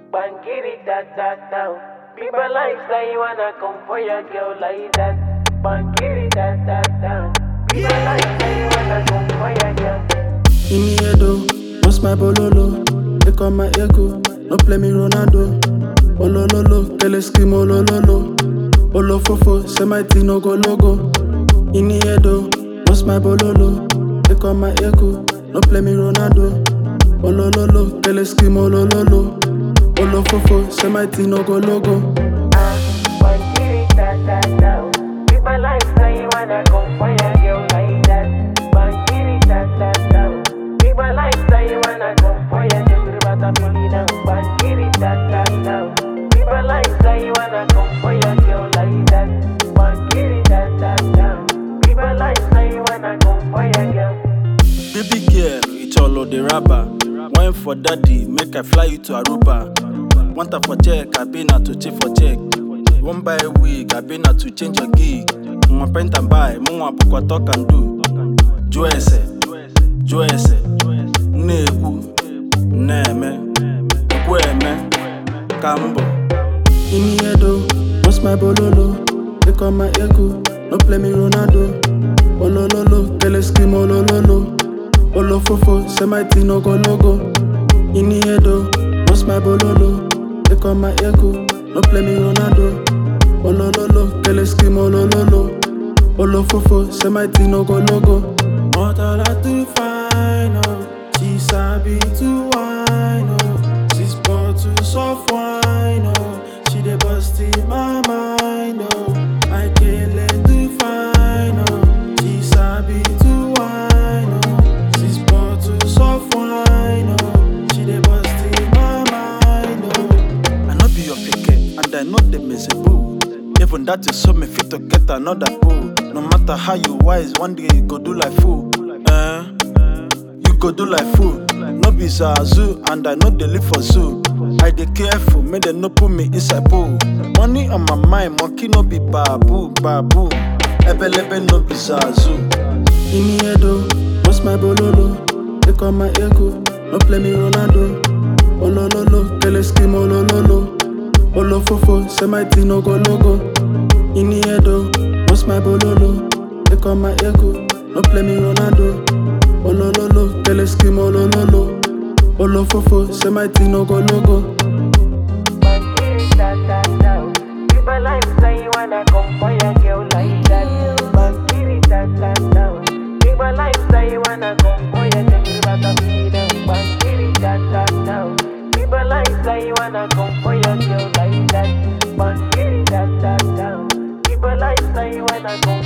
Bangiri da da da. People like say you wanna come for your girl like that. Bangiri da da da. People like say you wanna come for your girl. In the head oh, what's my bololo? They call my ego, no play me Ronaldo. Olololo, tele scream olololo. Olofofo, say my thing no go logo. In the head oh, what's my bololo? They call my ego, no play me Ronaldo. Olololo, tele scream olololo. Olofofo, say my thing no go logo. Ah, Bangiri da da da. People like say you wanna come for your girl like that. Bangiri da da da. People like say you wanna come for your girl, but I'm pulling down. Bangiri da da da. People like say you wanna come for your girl like that. Bangiri da da da. People like say you wanna come for your girl. Baby girl, it's all of the rapper. Wine for daddy, make I fly you to Aruba. Want her for check, I been out to check for check. One buy a wig, I been out to change your gig. Mwa paint and buy, mwa pokwa talk and do. Joese, Joese, Neku, Neme, Kweme, Kambo. In the head oh, what's my bololo? They call my ego, no play me Ronaldo. Olololo, tele scream olololo. Olofofo, say my thing no go logo. In the head oh, what's my bololo? They call my ego, no play me Ronaldo. Olololo, tele scream olololo. Olofofo, say my thing no go logo. What all I do fine oh, she sabi to wine oh. She's bottles of wine oh, she dey bust in my mind oh. I can't let do fine oh, she sabi to wine oh. She's bottles of wine oh, she dey bust in my mind oh. I know be your picket, and I know the miserable. Even that is so me fit to get another boo. No matter how you wise, one day you go do like fool. Eh? You go do like fool. No be zoo, and I know they live for zoo. I dey careful, make them no put me inside pool. Money on my mind, monkey no be babu, babu. Ebelebe no be zoo. In the head oh, what's my bololo? They call my ego, no play me Ronaldo. Olololo, tele scream olololo. Olofofo, say my thing no go logo. In the head oh, what's my bololo? They call my ego, no play me Ronaldo. Olololo, tele scream olololo. Olofofo, say my thing no go logo. Bangiri da da da. People like say you wanna come for your girl like that. Bangiri da da da. People like say you wanna come for your girl, but I'm pulling down. Bangiri da da da. People like say you wanna come for your girl like that. Bangiri da da da. People like say you wanna come